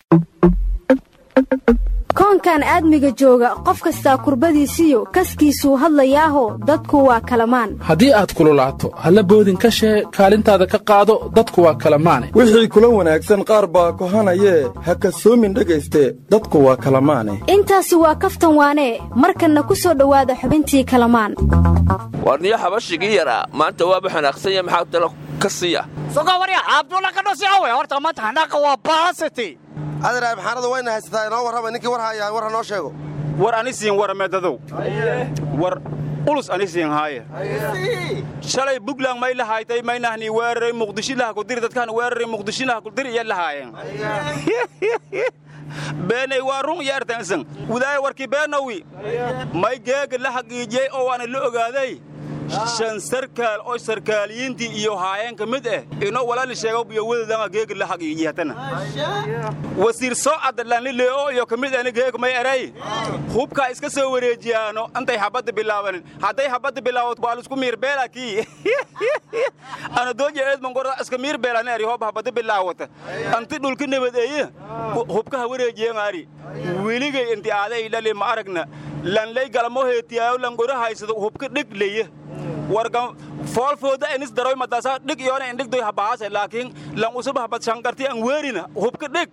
koonkan aadmiga jooga qof kastaa kurbadiisiyo kaskiisuu hadlayaaho dadku waa kalamaan haddii aad kululaato halla boodin ka shee kaalintaada ka qaado dadku waa kalamaane wixii kula wanaagsan qaar baa kohanayee ha kasoomin dhegayste dadku waa kalamaane intaasi waa kaftan waanee markanna ku soo dhowaada xubintii kalamaan warniyo xabashigii yaraa maanta waaba xanaaqsanya maxaa talo ka siiya adaraab xaanadu wayna haysataa inoo warrama ninkii war haayaa war ha noo sheego war ani siin warameedadow war ulus ani siin haaye shalay buntland may lahaaytay maynahni weeraray muqdishilaha kudiri dadkaan weeraray muqdishilaha kudiri iya lahaayeen beenay waa run iyo ertansan wadaaya warkii beenawi may geega la haqiijiyey oo waana la ogaaday shan sarkaal oo sarkaaliyiintii iyo haayeen ka mid ah inoo walaali sheego biyo wadadanga geega la haqiijiy hatana wasiir soo caddalanlileeo iyo ka mid ahna geega may eray hubkaa iska soo wareejiyaano antay habadda bilaabanin hadday habadda bilaabato waa lisku miirbeela kii ana dooja eedman gora iska miirbeelana eri hoob habadda bilaawata anti dhulka nabadeeye hubkaha wareejiyangaari weligay inti aaday dhali ma aragna lanlay galamo heetiyaayo langora haysado hubka dhig leye warga foolfooda enis daroy madaasa dhig iyoona indhigdoy habahaase laakiin lan usaba habad shankarti an weerina hubka dhig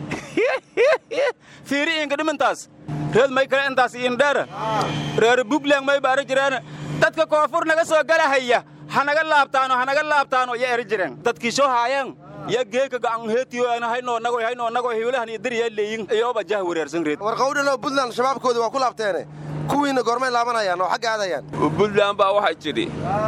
fiiri inka dhimintaas reed may kale intaas indheera reer buntland may baari jireen dadka koonfur naga soo galahaya hanaga laabtaano hanaga laabtaano ya eri jireen dadkii soo haayeen ya geeka gacan heetiyo haynoo nago haynoo nago hiwlahan iyo diriya leeyin iyooba jah wareersan reed war qawdhanoo buntland shabaabkoodii waa ku laabteene kuwiinna goormay laabanayaan oo xagga aadayaan buntland baa waxay tidhi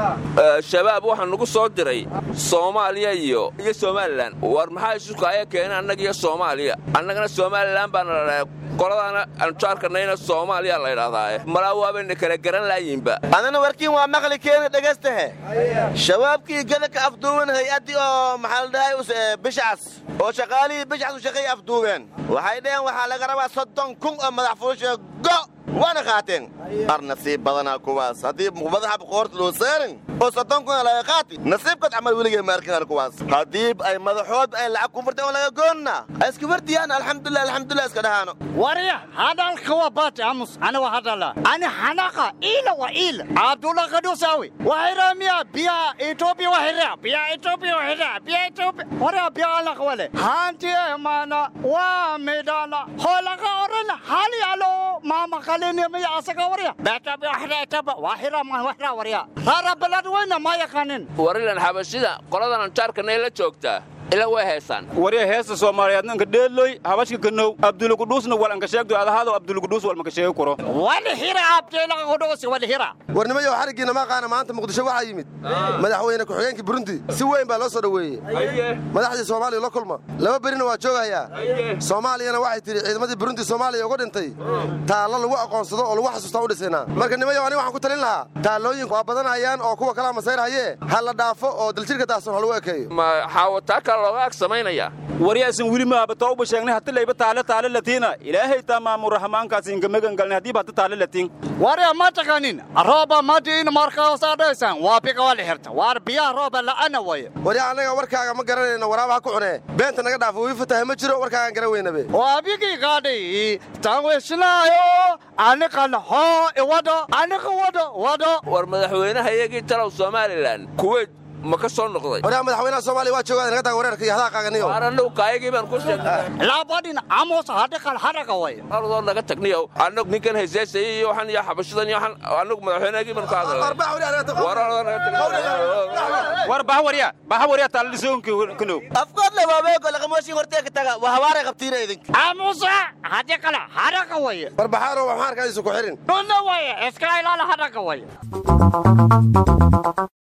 shabaab waxaa nugu soo diray soomaaliya iyo iyo somalilan war maxaa isu kaaya keena annaga iyo soomaaliya annagana somalilan baana ladhahay qoladaana anjaarkanayna soomaaliya laydhahdaaye malaa waabayna kala garan laayinba adana warkiin waa maqli keena dhegaystahe shabaabkii gadaka afduuban hay-addii oo maxaa la dhahay bishcas oo shaqaalihii bishcas u shaqeey afduubeen waxay dhaheen waxaa laga rabaa soddon kun oo madax fulusha go waana qaateen ar nasiib badanaa kuwaas haddii madaxa qoorta loo saarin oo soddon kuna laga qaati nasiibkood camal weligay maarkaan kuwaas haddii ay madaxood ay lacag ku furteen oo laga goonna ay iska fardiyaan alxamdulilah alxamdulilah iska dhahaano warya hadalka waa baati amus ana waa hadala ani xanaqa ila wa ila abdullah kadusawi wahiramiya biya ethiopia wahira biya ethiopia wahira biya ethiopia warya biya ala wale hanti mana wa medana holaga orana hali alo mama kalene miya asaga warya bata biya wahira ethiopia wahira ma wahira warya rara balad wayna ma yaqanin warilan xabashida qoladan anjaarkanay la joogtaa ila way heesaan warya heesta soomaaliyeed ninka dheeloy habashka kanow abdulukudhuusna wal anka sheegdo adahaado abdulukudhuus wal maka sheegi karo walhira abdulukudhuus walhira warnimayo xariggiina maaqaana maanta muqdisho waxaa yimid madaxweyne ku-xigeenka burundi si weyn baa loo soo dhoweeyey madaxdii soomaaliya la kulma laba berina waa joogayaa soomaaliyana waxay tidhi ciidamadii burundi soomaaliya uga dhintay taallo lagu aqoonsado oo lagu xasuustaa u dhisaynaa marka nimayo aniga waxaan ku talin lahaa taallooyinku waa badanayaan oo kuwa kalaa masayrhayee ha la dhaafo oo daljirka daahsan ha lagu ekeeyo xaawataa kale looga ag samaynaya waryaasan weli maaba tooba sheegnay hati layba taale taale latiina ilaahay taa maamurahamaankaas inka megan galnay haddiiba hati taale latiin warya ma taqanin rooba madiin markaasaa dhaysan waa biga wala xirta waar biyaha rooba la'ana waya waryaa annaga warkaaga ma garanayno waraaba ha ku cunee beenta naga dhaafo wii fataha ma jiro warkaagaan garan weynabe waa bigii gaadhay tanwishnaayo aniqan hoo iwado aniqa wado wado war madaxweynaha iyagii talow somalilan kuweyt ma ka soo noqday waryaa madaxweynaha soomaaliya waa joogaa inaga taga wareerka iyo hadaaqaaganiyo waar annagu kaayagii baan ku sheegnay labadhin amos hadiqan haraga way ardoo naga tagniyo annagu ninkan hayseesayay iyo waxan iyo xabashadan iyo waxan annagu madaxweynahagii baan ka war baha warya baha warya taaladisoonki kanow afkood le waabeego laqamooshin hortee ka taga waa hawaaray qabtiina idinka amusa hadiqala haraga way barbaxaaro waxaan arkaysu ku xirin dhunna way iska ilaala haraga way